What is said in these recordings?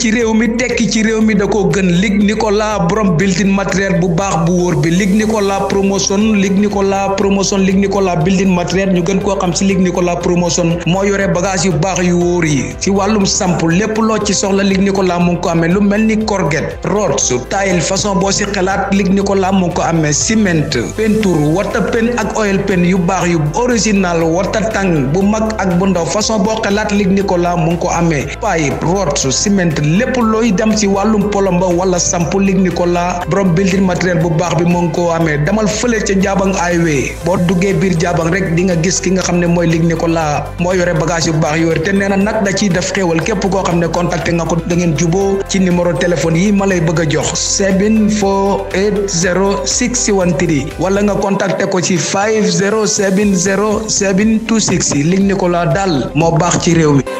ci réew mi tekki ci réew mi da koo gën Luc Nicolas borom building matériel bu baax bu wóor bi Luc Nicolas promotion Luc Nicolas promotion Luc Nicolas building matériel ñu gën koo xam si Luc Nicolas promotion moo yore bagage yu baax yu wóor yi ci wàllum samp lépp loo ci soxla Luc Nicolas mu ngi ko amee lu mel ni corget rod su tayil façon boo si xalaat Luc Nicolas mu ngi ko amee ciment peinture wata pen ak oil pen yu baax yu original wata tàng bu mag ak bu ndaw façon boo xalaat Luc Nicolas mu ngi ko amee pipe rod su ciment lépp looy dem ci wàllum polomba wala samp Luc Nicolas borom building matériel bu baax bi mu ngi ko amee demal fële ca Jaabang highway boo duggee biir Jaabang rek di nga gis ki nga xam ne mooy Luc Nicolas moo yore bagage yu baax yore te nee na nag da ciy def xéewal képp koo xam ne contacté nga ko da ngeen juboo ci numéro téléphone yi ma lay bëgg a jox 7480613 wala nga contacté ko ci 5070726 Luc Nicolas daal moo baax ci réew mi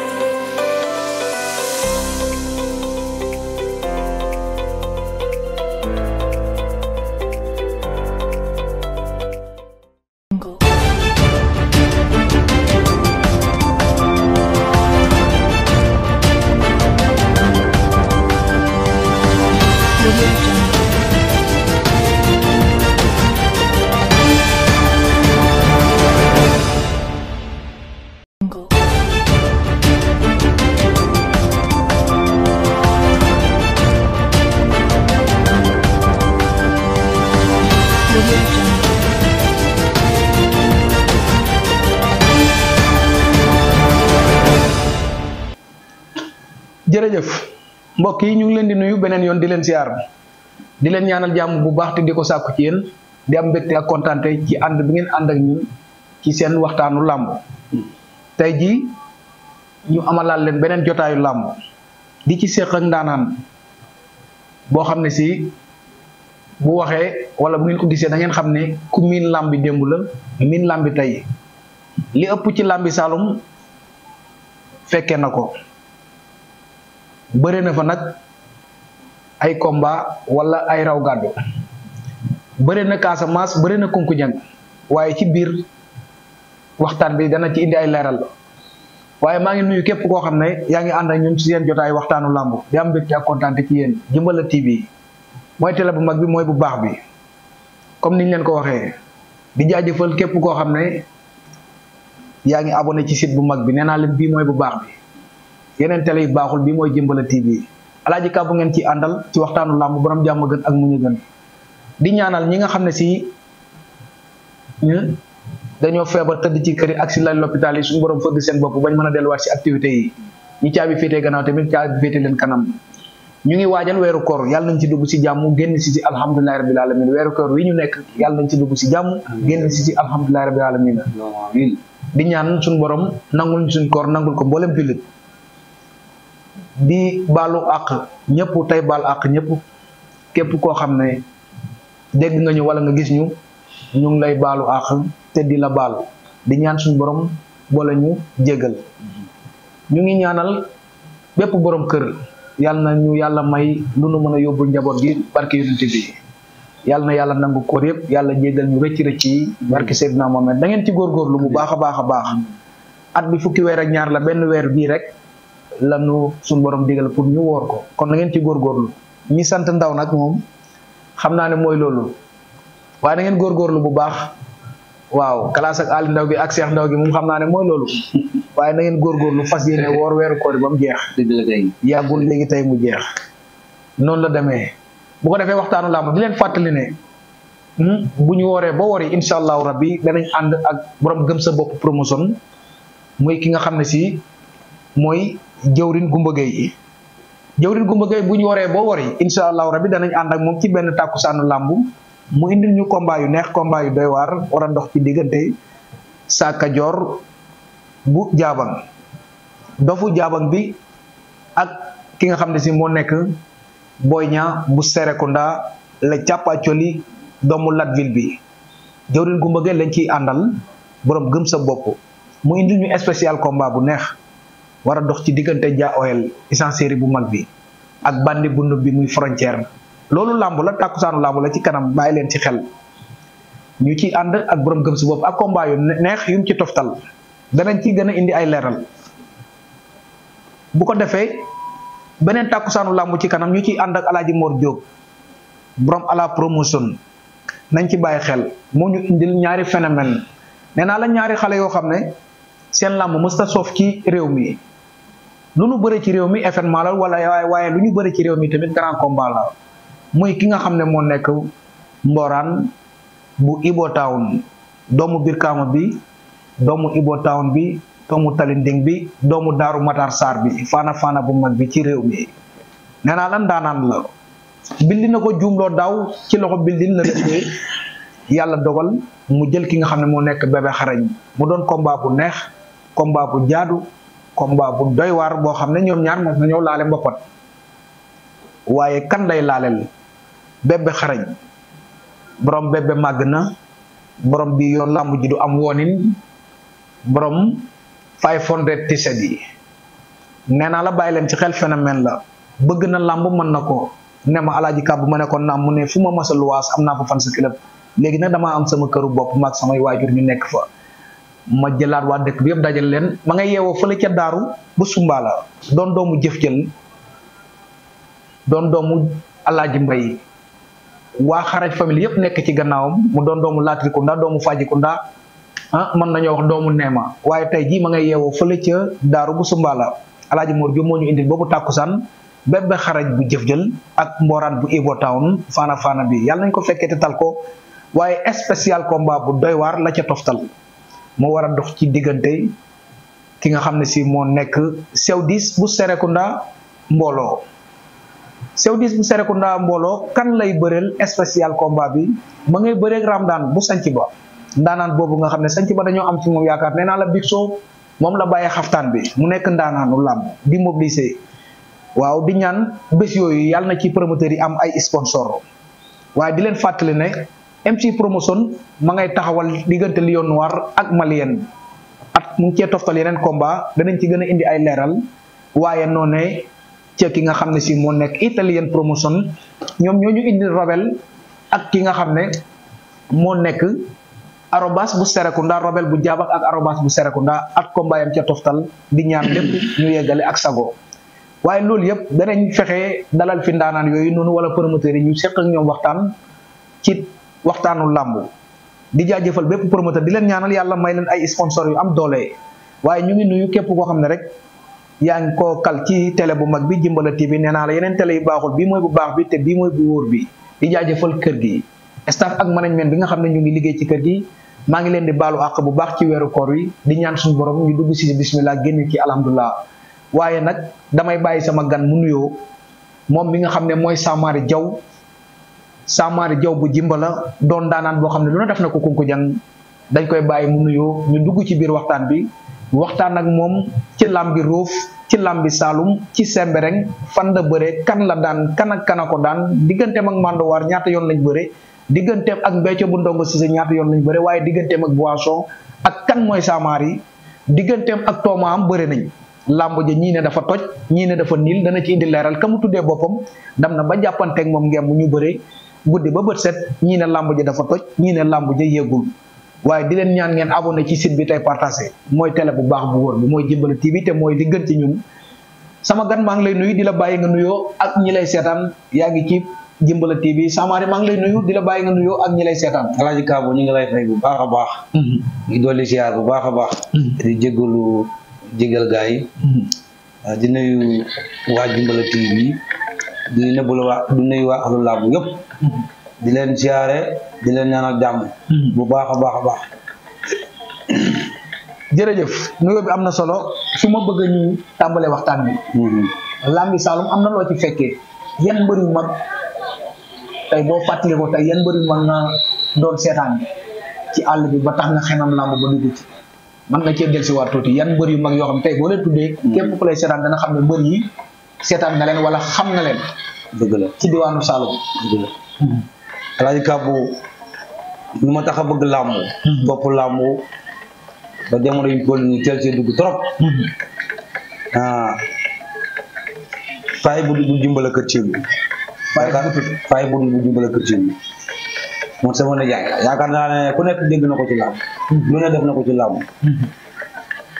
jërëjëf mbokk yi ñu ngi leen di nuyu beneen yoon di leen siyaar di leen ñaanal jàmm bu baax te di ko sàkku ci yéen di am mbégte ak kontaante ci ànd bi ngeen ànd ak ñun ci seen waxtaanu làmb tey jii ñu amalaal leen beneen jotaayu làmb di ci séq ak ndaanaan boo xam ne si bu waxee wala bu ngeen ko gisee da ngeen xam ne ku miin làmbi démb la miin làmbi tey li ëpp ci làmbi Saalum fekkee na ko bëre na fa nag ay combat wala ay raw gàddu bëre na Casamance bëre na Kunkuñang waaye ci biir waxtaan bi dana ci indi ay leeral waaye maa ngi nuyu képp koo xam ne yaa ngi ànd ak ñun ci seen jotaay waxtaanu làmb di am mbégte ak kontaan ci yéen Jimbala TV mooy télé bu mag bi mooy bu baax bi comme niñ leen ko waxee di jaajëfal képp koo xam ne yaa ngi abonné ci site bu mag bi nee naa leen bii mooy bu baax bi yeneen télé yu baaxul bii mooy Jimbala TV alaaji ka bu ngeen ci àndal ci waxtaanu làmb borom jàmm gën ak mu ñu gën di ñaanal ñi nga xam ne si dañoo feebar tëdd ci kër yi ak si lal l'hôpital yi suñu borom fëgg seen bopp bañ mën a delluwaat si activités yi ñi caabi féetee gannaaw tamit caabi féete leen kanam ñu ngi waajal weeru koor yàlla nañ ci dugg si jàmm génn si si alhamdulilahi rabil alamin weeru koor wi ñu nekk yàlla nañ ci dugg si jàmm génn si si alhamdulilahi rabil alamin di ñaan suñu borom nangul suñ koor nangul ko mboolem jullit di baalu àq ñëpp tey baal àq ñëpp képp koo xam ne dégg nga ñu wala nga gis ñu ñu ngi lay baalu àq te di la baal di ñaan suñu borom boole ñu jégal ñu ngi ñaanal bépp borom kër yàlla na ñu yàlla may lu nu mën a yóbbul njaboot gi barke yonent bi yàlla na yàlla nangu koor yëpp yàlla jégal ñu rëcc rëcc yi barke Seydina Mohamed da ngeen ci góorgóorlu bu baax a baax a baax at bi fukki weer ak ñaar la benn weer bii rek lanu suñu borom digal pour ñu woor ko kon na ngeen ci góorgóorlu ñi sant ndaw nag moom xam naa ne mooy loolu waaye da ngeen góorgóorlu bu baax waaw classe ak Ali Ndaw gi ak Cheikh Ndaw gi moom xam naa ne mooy loolu waaye na ngeen góorgóorlu fas yéene woor weeru koor ba mu jeex yàggul léegi tey mu jeex noonu la demee bu ko defee waxtaanu làmb di leen fàttali ne bu ñu wooree ba wori incha allahu rabbi danañ ànd ak borom gëm sa bopp promotion muy ki nga xam ne si mooy jëwrin Gumba Gueye jëwrin Gumba Gueye bu ñu waree ba wari incha allahu rabbi danañ ànd ak moom ci benn tàkkusaanu làmb mu indil ñu combat yu neex combat yu doy waar war a ndox ci diggante Saka Joor bu jaabang dofu jaabang bi ak ki nga xam ne si moo nekk Boy Niang bu Serekunda la càppaacoli doomu Latville bi jëwrin Gumba Gueye lañ ciy àndal borom gëm sa bopp mu indil ñu spécial combat bu neex war a dox ci diggante Dia Oil essentiel bu mag bi ak bandi bu nëb bi muy frontière loolu làmb la tàkkusaanu làmb la ci kanam bàyyi leen ci xel ñu ci ànd ak borom gëm si bopp ak combat yu neex yu mu ci toftal danañ ci gën a indi ay leeral bu ko defee beneen tàkkusaanu làmb ci kanam ñu ci ànd ak alaaji Mor Diop borom ala promotion nañ ci bàyyi xel moo ñu indil ñaari phénomène nee naa la ñaari xale yoo xam ne seen làmb mësta soof ci réew mi lu ñu bëre ci réew mi événement la wala waaye waaye lu ñu bëre ci réew mi tamit grand combat la muy ki nga xam ne moo nekk mboraan bu Ibo Town doomu Birkama bi doomu Ibo Town bi doomu Talinding bi doomu Daaru Matar Sarr bi faana faana bu mag bi ci réew mi nee naa lan daanaan la bildi na ko juumloo daaw ci loxo bildin la defee yàlla dogal mu jël ki nga xam ne moo nekk bébé xarañ mu doon combat bu neex combat bu jaadu combat bu doy waar boo xam ne ñoom ñaar mos nañoo laale mboppat waaye kan lay laaleel bébé xarañ borom bébé màgg na borom bi yoon làmb ji du am woonin borom five hundred tiset yi nee naa la bàyyi leen ci xel phénomène la bëgg na làmb mën na ko ne ma alaaji kàbb ma ne ko naam mu ne fu ma masa luwaas am naa fa fan sa club léegi nag damaa am sama këru bopp maag samay waajur ñu nekk fa ma jëlaat waa dëkk bi yëpp dajal leen ma nga yeewoo fële ca daaru bu sumbaala doon doomu jëf jël doon doomu alaaji mbay waa xaraj famille yëpp nekk ci gannaawam mu doon doomu laatrikunda doomu fajikunda ah mën nañoo wax doomu neema waaye tey jii ma nga yeewoo fële ca daaru bu sumbaala alaaji Mor Diop moo ñu indil boobu tàkkusaan bébé xaraj bu jëf jël ak mboraan bu Ibo Town faana faana bi yàlla nañ ko fekkee te tal ko waaye spécial combat bu doy waar la ca toftal moo war a dox ci diggante ki nga xam ne si moo nekk sew diis bu Serekunda mbooloo sew diis bu Serekunda mbooloo kan lay bëreel spécial combat bi ma ngay bëreeg Ramdaan bu sanc ba ndaanaan boobu nga xam ne sanc ba dañoo am ci moom yaakaar nee naa la Big Show moom la bàyyee xaftaan bi mu nekk ndaanaanu làmb di mobiliser waaw di ñaan bés yooyu yàlla na ci promoteurs yi am ay sponsor waaye di leen fàttali ne MC promotion ma ngay taxawal diggante Lion Noir ak Malien at mu ngi cee toftal yeneen combat danañ ci gën a indi ay leeral waaye noone ca ki nga xam ne si moo nekk italien promotion ñoom ñoo ñu indi Robel ak ki nga xam ne moo nekk arobas bu Serekunda Robel bu jaabak ak arobas bu Serekunda at combat yam ca toftal di ñaan lépp ñu yeggale ak sago waaye loolu yëpp danañ fexe dalal fi ndaanaan yooyu noonu wala promoteurs yi ñu seq ak ñoom waxtaan ci waxtaanu làmb di jaajëfal bépp promoteur di leen ñaanal yàlla may leen ay sponsor yu am doole waaye ñu ngi nuyu képp koo xam ne rek yaa ngi koo kal ci télé bu mag bi Jimbala TV nee naa la yeneen télé yu baaxul bii mooy bu baax bi te bii mooy bu wóor bi di jaajëfal kër gi staff ak management bi nga xam ne ñu ngi liggéey ci kër gi maa ngi leen di baalu àq bu baax ci weeru koor wi di ñaan suñu borom ñu dugg si bismillah génn ci alhamdulilah waaye nag damay bàyyi sama gan mu nuyoo moom mi nga xam ne mooy Samari Jaw Samari Jaw bu jimbala doon daanaan boo xam ne lu na def na ko kunku jang dañ koy bàyyi mu nuyoo ñu dugg ci biir waxtaan bi waxtaan ak moom ci làmbi Roof ci làmbi Saalum ci Sembereng fan la bëre kan la daan kan ak kana ko daan digganteem ak Mandowaar ñaata yoon lañ bëre digganteem ak Mbecco bu Ndongo Cissé ñaata yoon lañ bëre waaye digganteem ak Boisson ak kan mooy Samari digganteem ak Toomaam bëre nañ làmb ja ñii ne dafa toj ñii ne dafa niil dana ci indi leeral ka mu tuddee boppam dam na ba jàppanteeg moom ngeen mu ñu bëree guddi ba bët set ñii ne làmb ja dafa toj ñii ne làmb ja yéegul waaye di leen ñaan ngeen abonné ci site bi tey partagé mooy télé bu baax bu wóor bi mooy Jimbala TV te mooy li gën ci ñun sama gan maa ngi lay nuyu di la bàyyi nga nuyoo ak ñi lay seetaan yaa ngi ci Jimbala TV Samari maa ngi lay nuyu di la bàyyi nga nuyoo ak ñi lay seetaan. Alaaji Kabo ñu ngi lay fay bu baax a baax. ngi dolli ziar bu baax a baax. di jégalu jégal gaa yi. di nuyu waa Jimbala TV di nëbbu la waa di nuyu waa axlu làmb yëpp. di leen ziare di leen ñaanal jàmm. bu baax a baax a baax. jërëjëf nuyoo bi am na solo su ma bëgg ñu tàmbalee waxtaan bi. làmbi Saalum am na loo ci fekkee yan mbër yu mag tey boo fàttalee ko tey yan mbër yu mag nga doon seetaan ci àll bi ba tax nga xenam làmb ba dugg ci mën nga cee dellusiwaat tuuti yan mbër yu mag yoo xam tey boo leen tuddee. képp ku lay seetaan dana xam ne mbër yi seetaan nga leen wala xam nga leen. dëgg la ci diwaanu Saalum. dëgg la. Alaaji Kabo lu ma tax a bëgg làmb. bopp làmb ba jamono yu toll nii teel see dugg trop. ah faay bu dugg Jimbala kër Thiel bi. faay bu dugg faay bu dugg Jimbala kër Thiel bi. moom sama nijaay yaakaar naa ne ku nekk dégg na ko ci làmb. lu ne def na ko ci làmb.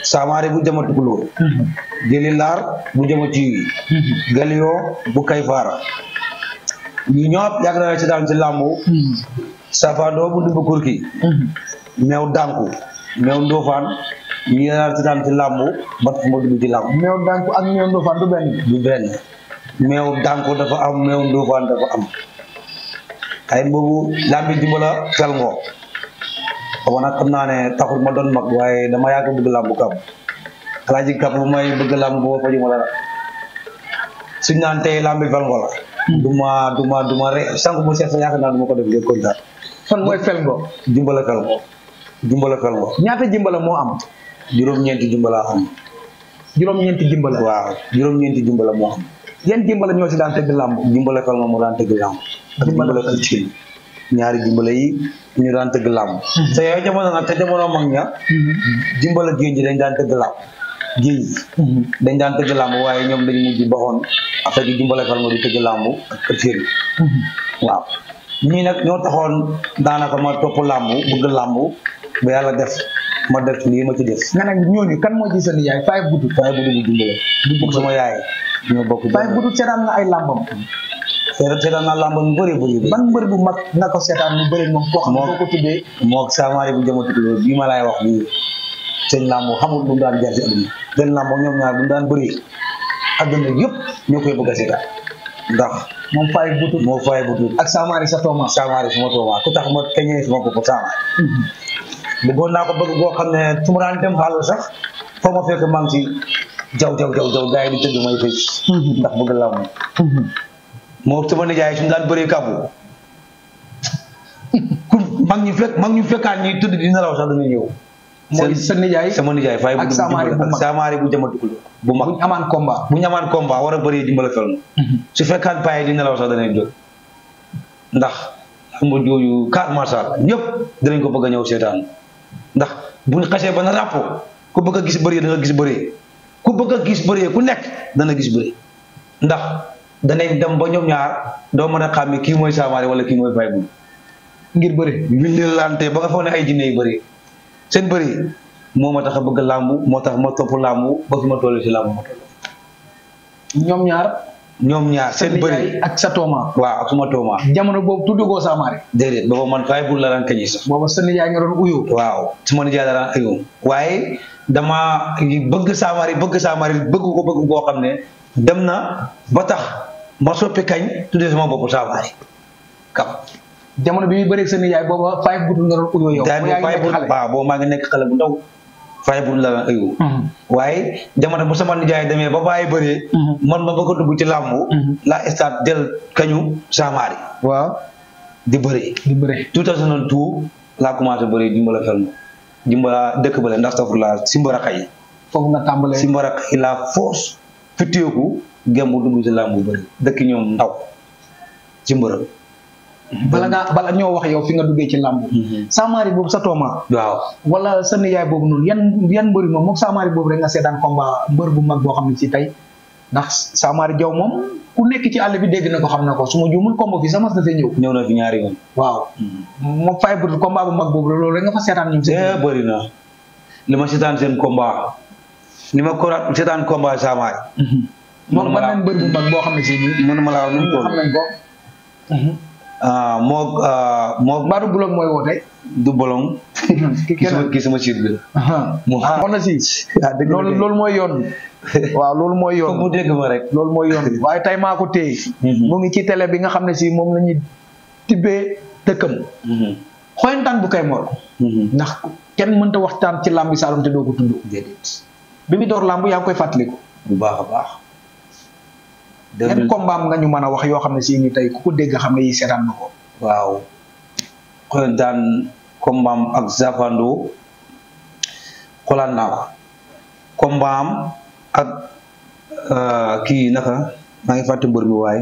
Samaari bu jama tukulóor jëli laar bu jama ciwi galiyoo bu kay faara ñu ñëpp yàgg na ci daan ci làmbu safandoo bu ndumbu kurki meew dànku meew ndóofaan ñu yàgg ci daan ci làmbu ba tax ma dugg ci làmbu meew dànku ak meew ndofaan du benn du benn meew dànku dafa am meew ndóofaan dafa am ay boobu lambi dimbala fel ngoo boobu nag xam naa ne taxul ma doon mag waaye dama yàgg bëgg làmbu kam alaaji kap bu may bëgg làmb boo faju ma dara suñ naan tey lambi fel ngoo la du ma du ma du ma re sànq mu seet sa yaakaar naa du ma ko def ngeen kontaan fan mooy fel ngo dimbala fel ngoo dimbala fel ngoo ñaata jimbala moo am juróom-ñeenti dimbala am juróom-ñeenti jimbala waaw juróom-ñeenti dimbala moo am yan jimbala ñoo ci daan tëgg làmb dimbala fel ngoo moo daan tëgg làmb ak Dimbala dimbala fel. fil ñaari dimbala yi ñu daan tëgg làmb te yooyu jamono nag te jamono mag ña dimbala géej gi dañ daan tëgg làmb géej gi dañ daan tëgg làmb waaye ñoom dañu mujj baxoon affaire yi dimbale fal nga di tëgg làmb ak kër Féeri waaw ñii nag ñoo taxoon daanaka ma topp làmb bëgg làmb ba yàlla def ma def lii ma ci def nga nag ñooñu kan moo ci sa nijaay faay budut waaye bu dugg dimbale bu sama yaay ñoo bokk faay budut seetaan nga ay làmbam seetaan seetaan naa làmb ñu bëri bëri bëri ban mbër bu mag nga ko seetaan mu bëri moom koo xam ne Moo- boo ko tuddee moog saamaari bu jëmatu loolu bii ma laay wax nii seen làmb xamul bu mu daan jaar ci àdduna seen làmb ñoom ñaar bu mu daan bëri àdduna yëpp ñoo koy bëgg a seetaan ndax moom faay budut moo fay bu tuut ak Samari sa tooma saamaari suma tooma ku tax ma keñee suma bopp saamaari bëggoon naa ko bëgg boo xam ne su ma daan dem xaalis sax foo ma fekk maa ngi si jaw jaw jaw jaw gars yi di tëgg may fecc ndax bëgg làmb moo sama nijaay suñu daan bëree kàbbu ku mag ñu fekk mag ñu fekkaan ñuy tëdd di nelaw sax dana ñëw mooy sa nijaay sama nijaay fay ak Samaari bu ak mag. Samaari bu jamatukul bu mag buñ amaan combat bu ñu amaan combat war a bëree dimbala fel su fekkaan paye di nelaw sax danañ jóg ndax lamb jooju kaat macha allah ñëpp dinañ ko bëgg a ñëw seetaan ndax bu ñu xasee ba na ràpp ku bëgg a gis bëree da nga gis bëree ku bëgg a gis bëree ku nekk dana gis bëree ndax danañ dem ba ñoom ñaar doo mën a xàmme kii mooy Samaari wala kii mooy fay bu ngir bëri windilante ba nga foog ne ay jinne yu bëri seen bëri moo ma tax a bëgg làmb moo tax ma topp làmb ba fi ma toll si làmb ma toll ñoom ñaar ñoom ñaar sa seen bëri nijaay ak sa tooma waaw ak suma tooma jamono boobu tuddugoo Samari déedéet booba man fay bul la daan kañi sax booba sa nijaay nga doon uyoo waaw suma nijaay la daan ayoo waaye dama bëgg saamari bëgg saamari bëgg ko bëgg koo xam ne dem na ba tax ma soppi kañ tuddee sama bopp saamari kam jamono bi muy bëreeg sa nijaay booba five butul nga doon uyoo yow daal bu yaa ngi fay nekk bul xale waaw boobu maa ngi nekk xale bu ndaw fay bul la daan ayoo Mhm. waaye jamono bu sama nijaay demee ba bàyyi bëree Mhm. man ma bëgg a dugg ci làmb Mhm. la stade del kañu saamaari waaw di bëree di bëre 2002 laa commencé bëree dimbala fel ma dimbala dëkk bale ndax tafur la simbaraka yi foofu nga tàmbalee simbaraka yi la force fitteeku gembu dugg ci làmb bëri dëkk ñoom ndaw simbara bala nga bala ñoo wax yow fi nga duggee ci làmb Samari boobu sa tooma waaw wala sa nijaay boobu noonu yan yan mbëri moom moom Samari boobu rek nga seetaan combat mbër bu mag boo xam ne ci tey ndax Samari Jaw moom ku nekk ci àll bi dégg na ko xam na ko su ma juumul combat fi sama na fee ñëw ñëw na fi ñaari yoon waaw moom fay butul combat bu mag boobu la loolu rek nga fa seetaan ñoom seen eh bëri na li ma seetaan seen combat li ma ko seetaan combat saamaay moom man ma ban nañ mbër bu mag boo xam ne si nii mënuma laa wax nu mu toll xam nañ ko ah moo ah moo Mbadou Boulog mooy woote du bolong ki ki sama kenn ki sama siit bi la mu ah on na si loolu loolu mooy yoon waaw loolu mooy foog mu yoon dégg ma rek loolu mooy yoon waaye tey maa ko téye mu ngi ci télé bi nga xam ne si moom la ñuy tibbee dëkkam xoyantaan bu kay mor ndax kenn mënta waxtaan ci làmbi Saalum te doo ko tudd déedéet bi mu door làmb yaa ngi koy fàttaliku bu baax a baax yan kombaam nga ñu mën a wax yoo xam ne si ni tey ku ko dégg xam ne yi seetaan na ko waaw xoyantaan kombaam ak Zafando xoolaat naa ko kombaam ak euh, kii naka maa ngi fàtte mbër mi waaye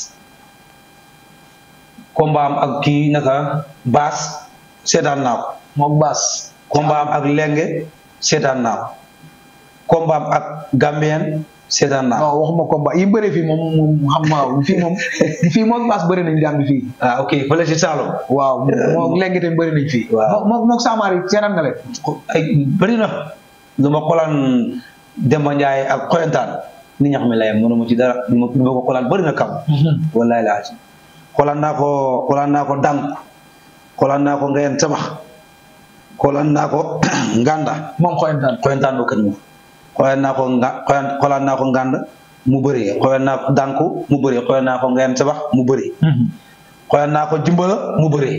kombaam ak kii naka baas seetaan naa ko mook baas kombaam ak lenge seetaan naa ko kombaam ak gambien seetaan naa ko non waxuma combat yi bëre fii moom moom xam ma fii moom fii mook baas bëri nañ Gàmbi fii ah ok fële si Saalum waaw mook léegi tamit bëri nañ fii Waaw. mook mook Samari seetaan nga leen ay bëri na lu ma xolaan Demba Ndiaye ak xoyantaan ni ñax mi lay am mënuma ci dara li ma li ma ko xolaan bëri na kam wallahi laa ci xolaan naa ko xolaan naa ko dànk xolaan naa ko ngeen sabax xolaan naa ko nganda moom xoyantaan xoyantaan bu kañ moom xolaan naa ko nga xolaan xolaan naa ko ngand mu bëri xolaan naa ko dànku mu bëri xolaan naa ko ngeen sabax mu bëri xolaan naa ko jimbala mu bëri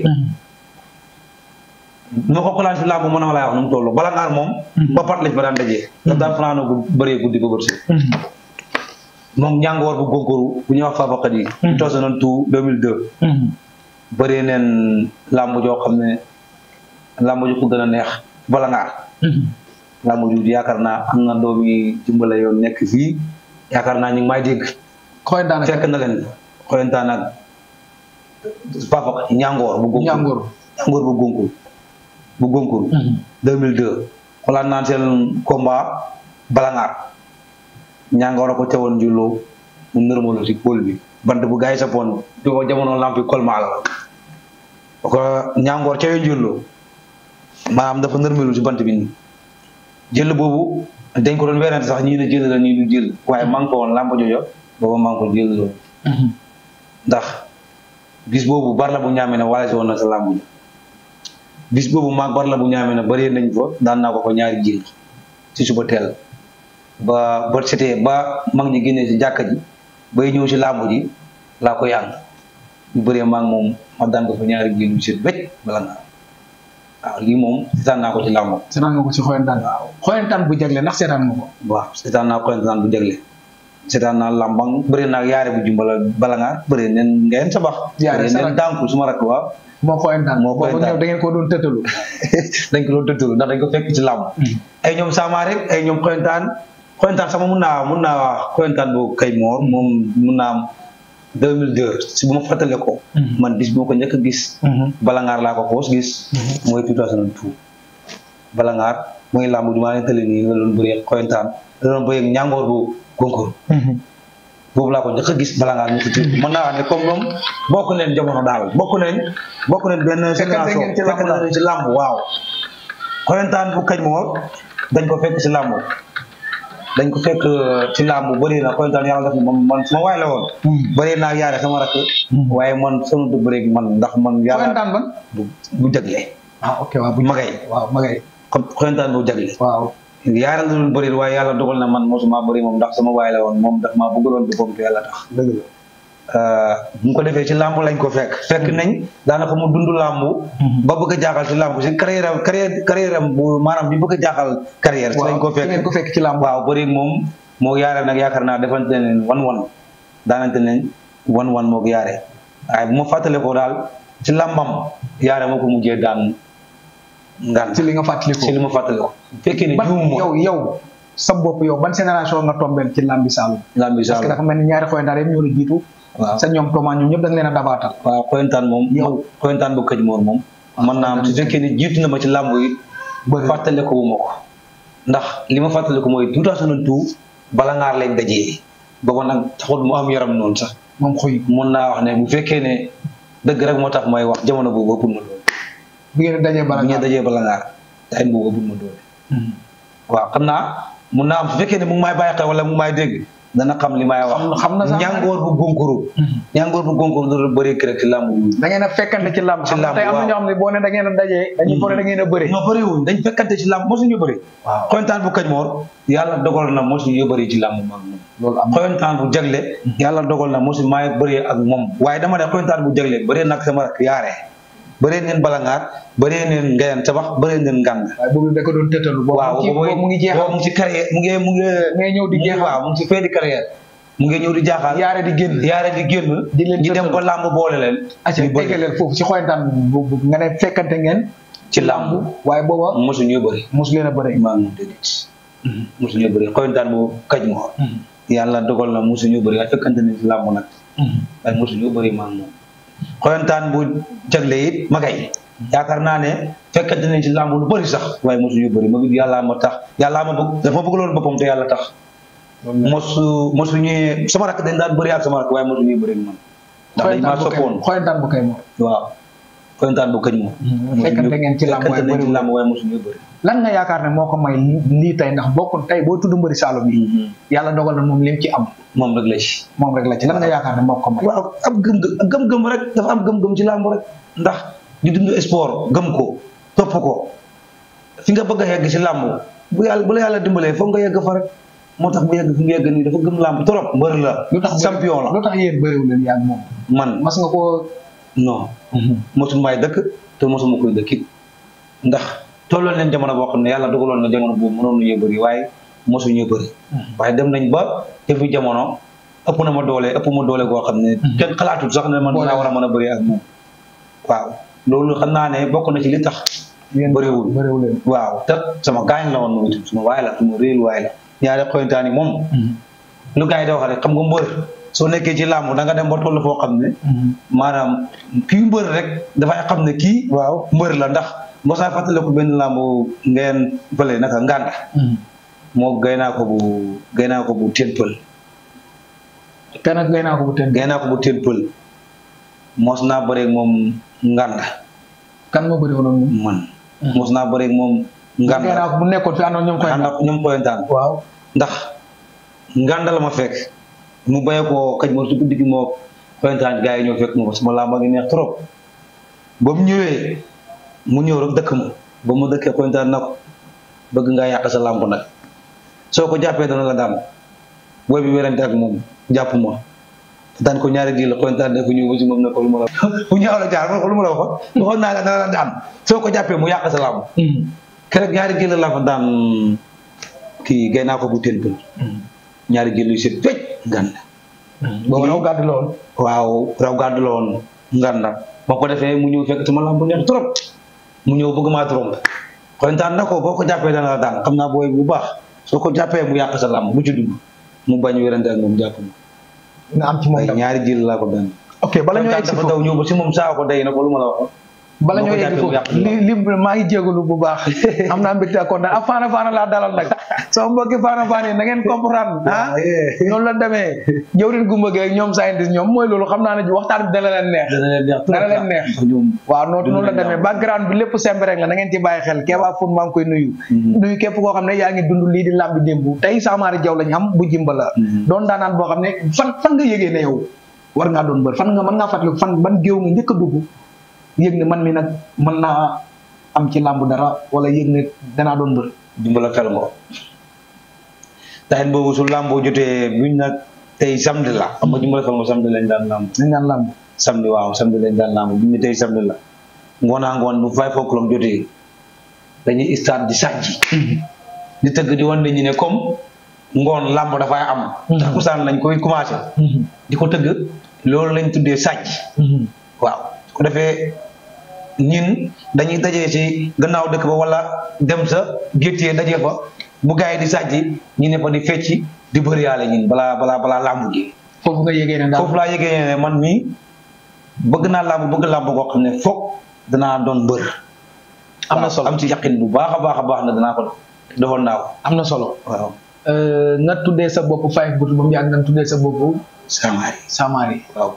nu ko xolaan si làmb mën a laa wax nu mu toll bala ngaar moom ba pat lañ fa daan dajee daf daan fanaanoo bu bëree guddi ba bër si moom ñàngoor bu góorgóoru bu ñuy wax fabakat yi ñu toose noon tout 2002 bëree neen làmb joo xam ne làmb ju ko gën a neex bala ngaar làmb ju yaakaar naa am na doomi jimbala yoon nekk fii yaakaar naa ñu ngi may dégg xoyantaan fekk na leen xoyantaan ak fabakat yi ñàngoor bu góorgóoru ñàngoor ñàngoor bu góorgóoru bu góorgóoru 2002 xoolaat naan seen combat balangaar ñàngoor a ko teewoon julloo mu nërmalu ci pôle bi bant bu gars yi sappoon di ko jamono lampi kolmaa la ko ñàngoor ca yoo julloo maanaam dafa nërmalu ci bant bi nii jël boobu dañ ko doon werante sax ñii ne jël la ñii du jël waaye maa ngi ko woon làmb jojo booba maa ngi ko jël loolu ndax bis boobu bar la bu ñaamee ne wala si woon na sa làmb jo bis boobu maag bar la bu ñaamee ne bëree nañ fa daan naa ko fa ñaari jël ci suba teel ba ba setee ba mag ñi génnee si jàkka ji bay ñëw si làmb ji laa koy ànd ñu bëree maag moom ma daan ko fa ñaari jël yu set bëcc bala nga waaw lii moom seetaan naa ko ci làmb seetaan nga ko ci xoyantaan xoyantaan bu jagle ndax seetaan nga ko waaw seetaan naa xoyantaan bu jagle seetaan naa làmbang bëri naa yaare bu jumbala bala nga bëri neen ngeen sabax Yaare bëri sa neen rak. dànku suma rakk waaw moo xoyantaan Moo boobu xoyantaan. ñëw da ngeen ko doon tëtalu dañ ko doon tëttu ndax dañ ko fekk ci làmb ay ñoom sama rek ay ñoom xoyantaan xoyantaan sama mun naa mun naa wax xoyantaan bu kay moor moom mun naa am 2002 si bu ma fàttale ko man bis bu ma ko njëkk a gis balangaar laa ko xoos gis mooy 2002 balangaar mooy làmb ju maa leen tële nii la doon bëree xoyantaan la doon bëree ñàngoor bu gonkoor boobu laa ko njëkk a gis balangaar ñu ko ci mën naa wax ne comme ñoom bokk leen jamono daal bokk leen bokk leen benn Fekkante ngeen ci làmb fekkante daal. ngeen ci làmb waaw xoyantaan bu kañ moor dañ ko fekk ci làmb dañ ko fekk ci làmb bëri na xoyantaan yàlla def na man man sama waay la woon bëri naa yaare sama rakk waaye man sonu du bëreeg man ndax man yàlla xoyantaan ban bu bu jagle ah ok waaw bu magay waaw magay xo- xoyantaan bu jagle waaw yaara la doon bëri waaye yàlla dogal na man mosuma bëri moom ndax sama waay la woon moom daf maa bëggaloon boppam te yàlla tax dëgg la bu ñu ko defee ci làmb lañ ko fekk fekk nañ daanaka mu dund làmb ba bëgg a jaaxal ci làmb si carrière am carrière carrière am bu maanaam bi bëgg a jaaxal carrière ci lañ ko waaw fi ngeen fekk ko fekk ci làmb waaw bëri moom moo yaare nag yaakaar naa defante ne wan wan daanante nañ wan wan moo ko yaare waaye bu ma fàttale ko daal ci làmbam yaare moo ko mujjee daan ngan ci li nga fàttaliku ci li ma fàttale ko bu fekkee ne ban juum yow yow sa bopp yow ban génération nga tombeel ci làmbi Saalum làmbi parce que Saalum dafa mel ni ñaari xoyantaan yëpp ñoo la jiitu waaw sa ñoom Thomas ñoom ñëpp da nga leen a dabaatal waaw xoyantaan moom Yow. xoyantaan bu këj moor moom mën naa am su fekkee ne jiitu na ma ci làmb yi bëri fàttale ko wu ma ko ndax li ma fàttale ko mooy 2002 bala ngaar lañ dajee booba nag taxul mu am yaram noonu sax moom xoy mun naa wax ne bu fekkee ne dëgg rek moo tax may wax jamono boobu ëppul ma doole bi ngeen dajee bala bu ñu ngaa dajee bala ngaar time boobu ëppul ma doole waaw xam naa mun naa am su fekkee ne mu ngi may bàyyi xel wala mu ngi may dégg dana xam li may wax Xam- xam na sax. ñàngoor bu gónkuru ñàngoor bu gónkuru doon bëree kii rek ci làmb bi da ngeen a fekkante ci làmb Ci xam nga làmb, tey am na waaw. ñoo xam ne boo ne da ngeen a dajee dañuy foog ne da ngeen a bëri ñoo bëri wuñ dañ fekkante ci làmb mosuñu bëri waaw xoyantaan bu kañ moor yàlla dogal na mosuñu bëri ci làmb maag moom loolu am xoyantaan bu jagle yàlla dogal na mosu maay bëree ak moom waaye dama ne xoyantaan bu jagle bëree nag sama rak yaare bëree neen balangaar bëree neen ngayeen tabax bëree neen ngànd waaye boobu da ko doon tëtalu boobu waaw mu ngi- boobu mu ngi jeexal boobu mu ngi ci carrière mu ngi mu ngi ngay ñëw di mu ngi jeexal waaw mu ngi ci fin di carrière mu ngi ñëw di jaaxal yaare di génn yaare di génn Di leen ñu dem tëtal. ba làmb boole leen acca ñu bëri eggaleel foofu ci xoyantaan bu bu- nga ne fekkante ngeen ci làmb waaye booba mosu ñoo bëri mosu leen a bëri maa ngi déedéet mosu ñoo bëri xoyantaan bu kaj moor yàlla dogal na mosu ñoo bëri waaye fekkante ne ci làmb nag waaye mosu ñoo bëri maa ngi moom xoyantaan bu jagle it magay yaakaar naa ne fekkante nañ ci làmb lu bëri sax waaye mosu ñu bëri ma it yàllaa ma tax yàllaa ma bëgg dafa bëgg loolu boppam te yàlla tax mosu mosu ñuy sama rakk dañ daan bëri ak sama rakk waaye mosu ñuy bëri ak man ndax dañ maa xoyantaan bu kay soppoon xoyantaan bu kay moom waaw xoyantaan bu këñ moom fekkante ngeen ci làmb waaye fekkante nañ ci bëriwul. làmb waaye mosuñu bëri lan nga yaakaar ne moo ko may lii tey ndax bokk tey boo tudd mbëri Saloum yi yàlla dogal na moom lim ci am moom rek la ci moom rek la ci lan nga yaakaar ne moo ko may waaw am gëm-gëm gëm-gëm rek dafa am gëm-gëm ci làmb rek ndax di dund sport gëm ko topp ko fi nga bëgg a yegg ci làmb bu yàlla bu la yàlla dimbalee foog nga yegg fa rek moo tax bu yegg fi nga yegg nii dafa gëm làmb trop mbër la lu tax champion la lu tax yéen bëriwul leen yaa ngi moom man mas nga koo non mosuma may dëkk te mosuma koy dëkkit ndax tolloon leen jamono boo xam ne yàlla dogaloon na jamono boobu mënoon nañu bëri waaye mosuñu bëri waaye dem nañ ba te fi jamono ëpp na ma doole ëpp ma doole goo xam ne kenn xalaatul sax ne man Boole. naa war a mën a bëri ak moom waaw loolu xam naa ne bokk na ci li tax yéen bëriwul. bëriwul leen waaw te sama gaañ la woon moom itam suma waay la suma réel waay la ñaari xoyantaan yi moom lu gars yi di wax rek xam nga mbër soo nekkee ci làmb da nga dem ba toll foo xam ne maanaam kii mbër rek dafay xam ne kii waaw mbër la ndax mos naa fàttaliku benn làmb ngeen fële naka ngànda moo gay naa ko bu gay naa ko bu teen pël te nag ngay naa ko bu teen gay naa ko bu teen pël mos naa bëreeg moom ngànda kan moo bëriwul woon moom man mos naa bëreeg moom ngay ngànda naa ko bu nekkoon fi àndoon ñoom koy ànd ak ñoom koyantaan waaw ndax ngànda la ma fekk mu béye ko xëj ma su guddi gi moo koyantaan gars yi ñoo fekk ma ko sama làmba ngi neex trop ba mu ñëwee mu ñëw rek dëkk ma ba mu dëkkee koyantaan na ko bëgg ngaa yàq sa làmb nag soo ko jàppee dana la daan booy bi werante ak moom jàpp ma daan ko ñaari gi la koyantaan ne ko ñëw ba si moom ne ko lu ma la bu ñaaw la jaar ma ko lu ma la waxoon waxoon naa la dana la daan soo ko jàppee mu yàq sa làmb keroog ñaari gi la la fa daan kii gay naa ko bu teen pël ñaari jël yu set fecc nganda boobu raw gàddu la woon waaw raw gàddu la woon nganda ba ko defee mu ñëw fekk sama lamb neex trop mu ñëw bëgg maa trompe kontaan na ko boo ko jàppee dana la daan xam naa booy bu baax soo ko jàppee mu yàq sa lamb bu ci dugg mu bañ wérante ak moom jàpp ma nga am ci moom ay dam ñaari jël laa ko daan ok bala ñoo kontaan egg si dafa foofu daw ñëw ba si moom saa ko day na ko lu ma la waxoon bala boo ñoo ko egg jàppee mu foofu yàq sa li li maa ngi jégalu bu baax am naa mbégte ak kontaan ah faana faana laa dalal nag sama mbokki faana faana yi na ngeen comprendre ah noonu la demee jëwrin gumba geeg ñoom scientist ñoom mooy loolu xam naa ne waxtaan bi dana leen neex dana leen neex dana leen neex ñoom waaw noonu Dina noonu la leen demee neex. background bi lépp semb rek la na ngeen ci bàyyi xel Keba Fone maa ngi koy nuyu nuyu képp koo xam ne yaa ngi dund lii di làmbi démb tey Samaari Jaw lañ am bu jimba la Mhm. doon daanaan boo xam ne fan fan nga yëgee ne yow war ngaa doon bër fan nga mën ngaa fàttaliku fan ban géew nga njëkk a dugg yëg ne man mi nag mën naa am ci làmb dara wala yëg ne danaa doon bër dimbala fel ngo taxit boobu su làmboo jotee buñ nag tey samedi la xam nga dimbala fel ngo samedi lañ daan làmb dañ naan làmb samedi waaw samedi lañ daan làmb buñ ne tey samedi la ngoonaa ngoon bu five o'clock jotee dañuy start di sàjji di tëgg di wan nit ñi ne comme ngoon làmb dafay am takkusaan lañ koy commencé di ko tëgg loolu lañ tuddee sàjj waaw su ko defee ñin dañuy dajee ci gannaaw dëkk ba wala dem sa géttee dajee fa bu gars yi di sàjji ñi ne fa di fecci di bëri yàlla ñin balaa balaa balaa làmb gi foofu nga yëgee ne daal foofu laa yëgee ne man mii bëgg naa làmb bëgg làmb goo xam ne foog danaa doon bër am na waaw, solo am ci yaqin bu baax a baax a baax ne danaa ko defoon naa ko am na solo waaw Euh, nga tuddee sa bopp five but ba mu yàgg nga tuddee sa bopp samaari Samaari waaw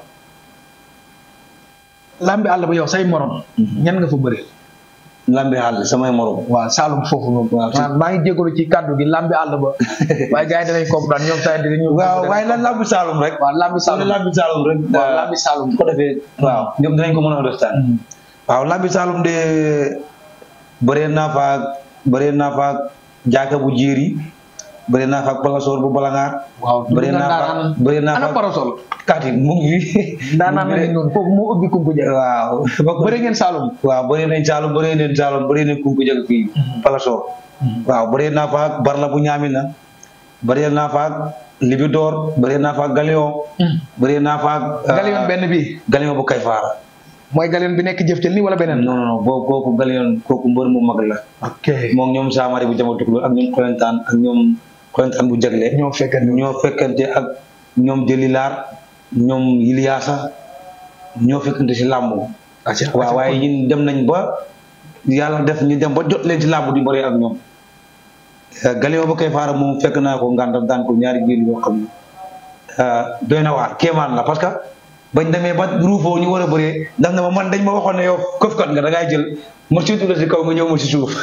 làmbi àll ba yow say morom ñan nga fa bëri lambi xàll samay morom waaw Saalum foofu moom. Waaw, si- maa ngi jégalu ci kàddu gi lambi àll ba. waaye gars yi danañ comprendre ñoom saa dinañu. waaw waaye lan lambi Saalum rek waaw lambi Saalum lambi Saalum rek waaw lambi Saalum. su ko defee waaw ñoom dinañ ko mën a understand waaw lambi Saalum de bëree naa faak bëree naa faak jaaka bu jéeri bëree naa faak palasoor bu balangaar waaw bëree naa faak bëree naa ana faak parasol. kaati mu ngi fi daanaan mu na ngi leen noonu foofu moo ubbi kumpu jël. waaw bëri ngeen Saalum. waaw bëree nañ Saalum bëree nañ Saalum bëree nañ kunku jag fii palasoor waaw bëree naa faak barla bu ñaamina bëree naa faak libidoor bëree naa faak galion bëree naa faak galion benn bi galion bu kay faara mooy galion bi nekk jëf tel nii wala beneen. non non non boobu kooku galion kooku mbër mu mag la ok moom ñoom saamari bu jama tukulóor ak ñoom xoyantaan ak ñoom xoyantaan bu jagle ñoo fekkante ñoo fekkante ak ñoom jëlilaar ñoom yiliyaasa ñoo fekkante si làmb waaw waaye ñun dem nañ ba yàlla def ñu dem ba jot leen ci làmb di bëri ak ñoom galion ba koy faara moom fekk naa ko ngànta daan ko ñaari jël yoo xam ne doy na waar kéemaan la parce que bañ demee ba ruufoo ñu war a bëree ndax na ma man dañ ma waxoon ne yow këfkat nga da ngay jël ma séntu la si kaw nga ñëw ma si suuf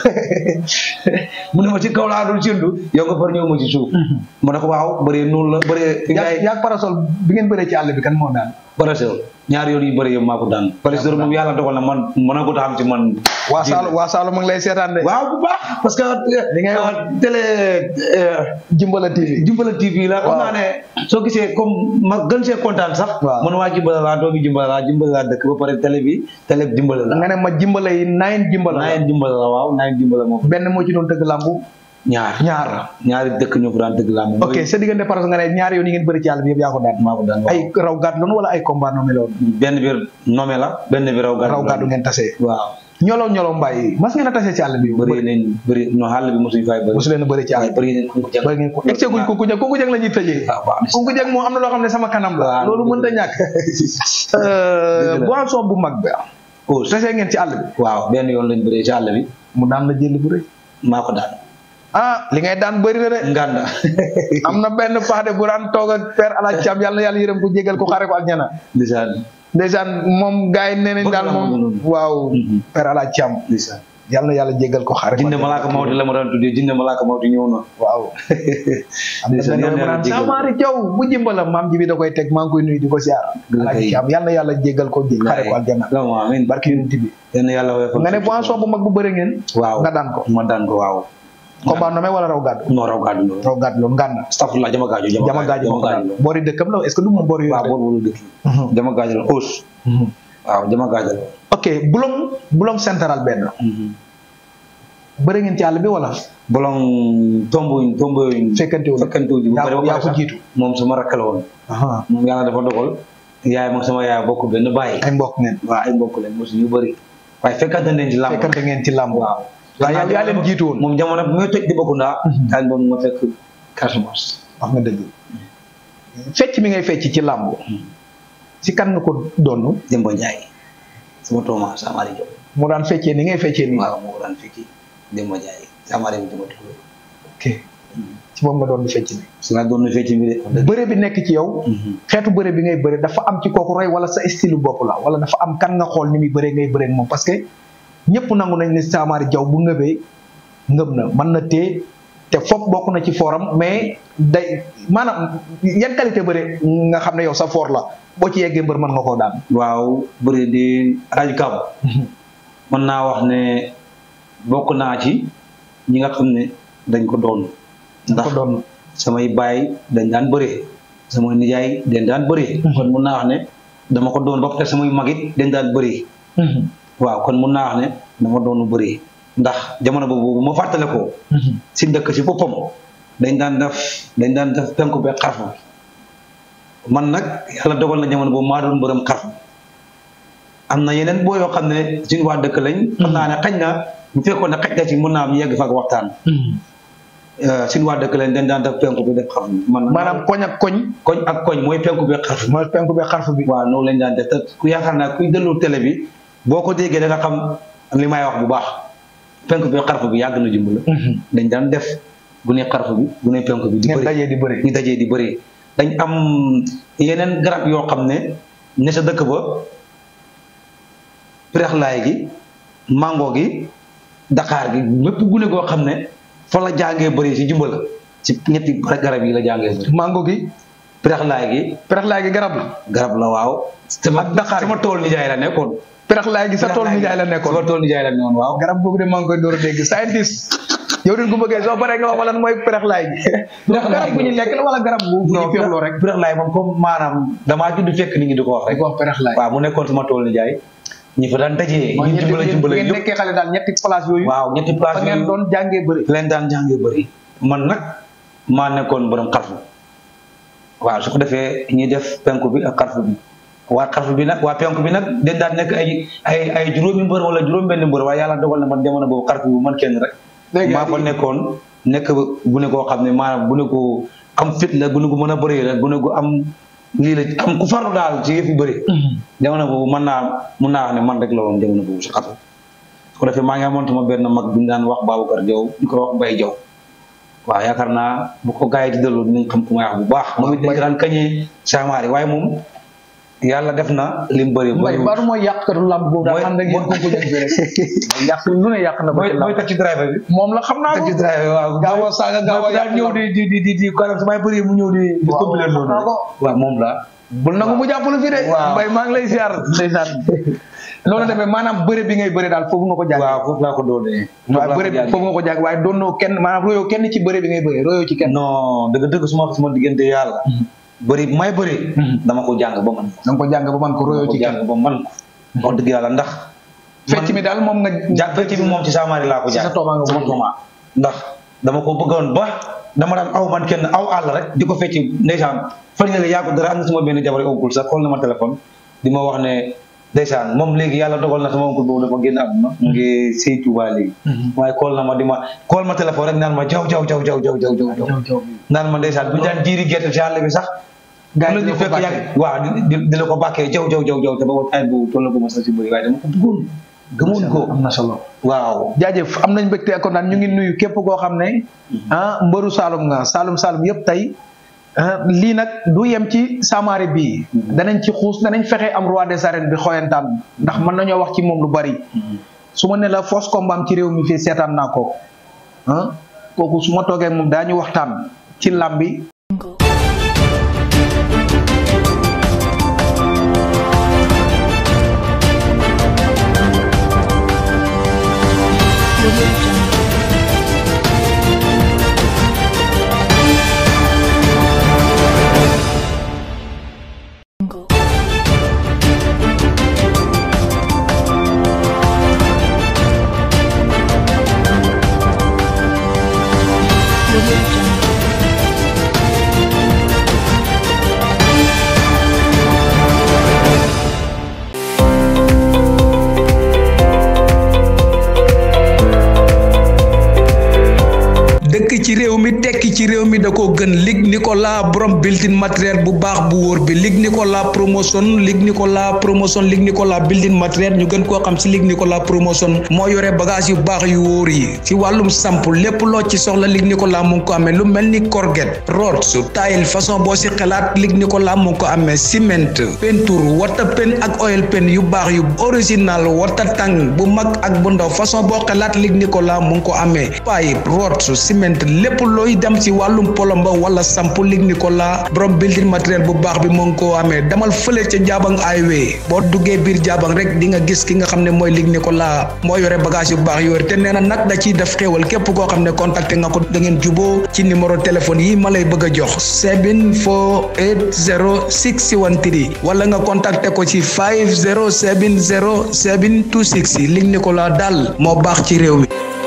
mu ne ma ci kaw laa dul séntu yow nga far ñëw ma si suuf ma ne ko waaw bëree noonu la bëree fi yaa ngay yaa parasol bi ngeen bëree ci àll bi kan moo daan parasol ñaari yoon yu bëri yow maa ko daan parasol moom yàlla dogal na man mën na ko taxam ci man waa Saalum waa Saalum mu ngi lay seetaan de waaw bu baax parce que Li ngay wax. télé Jimbala TV Jimbala TV la xam Waaw. naa ne soo gisee comme ma gën see kontaan sax Waaw. man waa Jimbala laa doomi Jimbala laa Jimbala laa dëkk ba pare télé bi télé bi Jimbala la nga ne ma jimbala yi nine jimbala la naayen Jimbala la waaw naayen Jimbala moom benn moo ci doon dëgg làmbu ñaar ñaar ñaari dëkk ñoo fa daan dëgg laa moom ok sa diggante parasol nga ne ñaari yoon yi ngeen bëri ci àll bi yëpp yaa ko daan maa ko daan waaw ay raw gàddu loon wala ay combat noonu la woon benn bi nome la benn bi raw gàddu raw gàddu ngeen tasee waaw ñolo ñolo mbaay mas ngeen a tasee ci àll bi bëri nañ bëri no xàll bi mosuñu fay bëri mosu leen a bëri ci àll waaye bëri nañ ko jàng bëri ngeen ko egce guñ kunku jeg kunku jeg la ñuy tëjee waaw baax na kunku jeg moom am na loo xam ne sama kanam la Waaw, loolu dëgg mënta ñàkk Dëgg la. boisson bu mag bi Ous tasee ngeen ci àll bi waaw benn yoon lañ bëree ci àll bi mu daan la jël bu rëy maa ko daan ah li ngay daan bëri na de nganda am na benn pax de bu daan toog ak père alaaj Thiam yàlla na yàlla yërëm ko jégal ko xare ko aljana lisaan ndeysaan moom gars yi nee nañ Bëgg daal la moom moom. waaw Mhm. père alaaj Thiam lisaan yàlla na yàlla jégal ko xare ko jinne aljana. malaaka mawti la ma daan tuddee jinne malaaka mawti ñëw na waaw am na Ndeysaan, benn yàlla mu na naan yàlla jégal ko. Samaari Jaw bu jimbala maam ji bi da koy teg maa ngi koy nuyu di ko siyaar Dëgg alaaj kay. Thiam yàlla na yàlla jégal ko xare ko aljana vraiment amiin barki yonent bi yal na yàlla woyofal nga ne boisson bu mag bu bëri ngeen waaw nga daan ko ma daan ko waaw combat nommé wala raw gàddu non raw gàddu loolu raw gàddu loolu ngànna astafurlah jama gaajo jama gaajo moo ko daan loolu boori dëkkam la est-ce que du moom boori waaw yooyu boobu dëkk jama gaajo la aus waaw jama gaajo la ok bulong bulong central benn bëri ngeen ci àll bi wala bolong tombuñ tombuñ fekkante wu fekkante wu ji bu yaa bëri ba yaa pare ko sax jiitu moom sama rakk la woon aha moom yàlla dafa dogal yaay mag sama yaay bokk benn bàyyi ay mbokk ngeen waaw ay mbokk lañ mosu ñu bëri waaye fekkante nañ ci làmb fekkante ngeen ci làmb waaw waaw yow yaa leen jiitu woon moom jamono bi muy toj di bokk ndaa Mhm. daal moom ma fekk Casamance wax nga dëgg fecc mi ngay fecc ci làmb si kan nga ko doon Demba Ndiaye sama tooma Samari Diop mu daan feccee ni ngay feccee nii waaw moo ko daan fekki Demba Ndiaye Samari bi dama tudd ok ci moom nga doon di fecc ni si laa doon na fecc bi de wax dëgg bëre bi nekk ci yow xeetu bëre bi ngay bëre dafa am ci kooku roy wala sa style bopp la wala dafa am kan nga xool ni muy bëre ngay bëre ak moom parce que ñëpp nangu nañ ne Samaari Jaw bu ngëbee ngëb na mën na téye te foofu bokk na ci fooram mais day maanaam yan qualité bëre nga xam ne yow sa foor la boo ci yeggee mbër mën nga koo daan waaw bëri di rajo Kab mën naa wax ne bokk naa ci ñi nga xam ne dañ ko doon ndax ko doon samay baay dañ daan bëree samay nijaay dañ daan bëree kon mun naa wax ne dama ko doon ba pare samay magit dañ daan bëree waaw kon mun naa wax ne dama doonu bëree ndax jamono boobu bu ma fàttale ko si dëkk si boppam dañ daan def dañ daan def penku be xarfu man nag yàlla dogal na jamono boobu maa doon mbërëm xarfu am na yeneen boo yoo xam ne suñu waa dëkk lañ xam naa ne xañ na bu fekkoon ne xaj na ci mun naa am ñu yegg fa ak waxtaan suñu waa dëkk lañ dañ daan def penku bi def xarfu man nag maanaam koñ ak koñ koñ ak koñ mooy penku be xarfu mooy penku be xarfu bi waaw noonu lañ daan def te ku yaakaar naa kuy déglu télé bi boo ko déggee da nga xam li may wax bu baax penku bi xarfu bi yàgg na jumb la dañ daan def bu ne xarfu bi bu ne penku bi di ngeen bëri dajee di bëre ñu dajee di bëri dañ am yeneen garab yoo xam ne ne sa dëkk ba pirexlaay gi mango gi daqaar gi mépp gune goo xam ne fa la jàngee bëri si jumbala ci ñetti garab yi la jàngee bëri mango gi pirexlaay gi peraxlaay gi garab la garab la waaw sama Ak daqaar gi. sama tool nijaay la nekkoon peraxlaay gi sa tool mi jaay la nekkoon sama tool nijaay la nekkoon waaw garab googu de maa ngi koy door a dégg scientist yow din ko bëggee soo paree nga wax ma lan mooy peraxlaay gi Peraxlaay garab bu ñu lekk la wala garab bu bu ñu féexloo rek pirexlaay moom comme maanaam damaa judd fekk nit ñi di ko wax dañ rek ko wax peraxlaay waaw mu nekkoon sama tool nijaay ñi fa daan dajee mooy ñu ñetti jumbala yéen jumbala ngeen yëpp nekkee xale daal ñetti place yooyu waaw ñetti fa place ngeen yooyu doon jàngee bëri leen daan jàngee bëri man nag maa nekkoon borom xarfu waaw su ko defee ñuy def penku bi ak xarfu bi waa xarfu bi nag waa penku bi nag dañ daan nekk ay ay ay juróomi mbër wala juróom benn mbër waaye yàlla dogal na man jamono boobu xarfu bi man kenn rek léegi maa fa nekkoon nekk bu ne koo xam ne maanaam bu ne ko am fit la bu ne ko mën a bëree la bu ne ko am lii la am ku farlu daal ci yëf yu bëri jamono boobu mën naa mun naa wax ne man rek la woon jamono boobu si xarfu su ko defee maa ngi amoon sama benn mag bu ñu daan wax Babacar Diaw ñu ko wax Mbaye Diaw waaw yaakaar naa bu ko gars yi di delloo dinañ xam ku may wax bu baax moom it dañ ko daan kañee saamaari waaye moom yàlla def na lim bëri mbay bëri baaru mooy yàqkatu lamb boobu daal Mooy- xam na ngeen ko ko jël bi rek yàq lu ne yàq na ko mooy ci mooy lamb taxi driver bi moom la xam naa ko taxi driver waaw gaaw a saaga gaaw a mooy daal yàq ñëw lamb. di di di di di kanam su may bëri mu ñëw di di Waaw, compléter loolu xam naa ko. waaw moom la bul nangu mu jàppale fii de Waaw. mbay maa ngi lay ziar ndeysaan loolu demee maanaam bëre bi ngay bëre daal foofu nga ko jàng waaw foofu laa ko doonee waaw bëre bi foofu nga ko jàng waaye doonoo kenn maanaam royoo kenn ci bëre bi ngay bëre royoo ci kenn non dëgg dëgg suma suma diggante yàlla bëri may bëri dama ko jàng ba man ko da nga ko jàng ba man ko royoo ko ci kenn jàng ba man ko wax dëgg yàlla ndax fecc mi daal moom nga jàng fecc bi moom ci saamaari laa ko Ci jàng sa tooma nga ko sama tooma ndax dama ko bëggoon ba dama daan aw man kenn aw àll rek di ko fecc ndeysaan fan nga yaa ko dara am na sama benn jabar oncle sax xool na ma téléphone di ma wax ne ndeysaan moom léegi yàlla dogal na sama oncle boobu dafa génn àdduna mu ngi sëy Tuubaa léegi waaye xool na ma di ma xool ma téléphone rek naan ma jaw jaw jaw jaw jaw jaw jaw jaw naan ma ndeysaan bu ñu daan jiiri gerte ci àll bi sax Gaa yi la di ñu la ko fekk bàkkee. yàgg waaw di di di la ko bàkkee jaw jaw jaw jaw te ba woon ay boobu toll na ko ma sax si bëri waaye dama ko bëggoon gëmoon ko am na solo waaw jaajëf am nañ mbégte ak kontaan ñu ngi nuyu képp koo xam ne ah mbëru Saalum nga Saalum Saalum yëpp tey ah, lii nag du yem ci Samaare bii danañ ci xuus danañ fexe am roi des arènes bi xoyantaan ndax mën nañoo wax ci moom lu bari su ma ne la fausse combat am ci réew mi fii seetaan naa ko ah kooku su ma toogee ak moom daañu waxtaan ci làmbi dëkk ci réew mi tekki ci réew mi da ko gën Luc Nicolas borom building matériel bu baax bu wóor bi Luc Nicolas promotion Luc Nicolas promotion Luc Nicolas building matériel ñu gën koo xam si Luc Nicolas promotion moo yore bagage yu baax yu wóor yi ci wàllum samp lépp loo ci soxla Luc Nicolas mu ngi ko amee lu mel ni corget rods tile façon boo si xalaat Luc Nicolas mu ngi ko amee ciment peinture wata pen ak oil pen yu baax yu original wata tàng bu mag ak bu ndaw façon boo xalaat Luc Nicolas mu ngi ko amee pipe rods ciment lépp looy dem ci wàllum polomba wala samp Luc Nicolas borom building matériel bu baax bi mu ngi koo amee demal fële ca Jaabang highway boo duggee biir Jaabang rek di nga gis ki nga xam ne mooy Luc Nicolas moo yore bagage yu baax yore te nee na nag da ciy def xéewal képp koo xam ne contacté nga ko da ngeen juboo ci numéro téléphone yi ma lay bëgg a jox 7480613 wala nga contacté ko ci 5070726 Luc Nicolas daal moo baax ci réew mi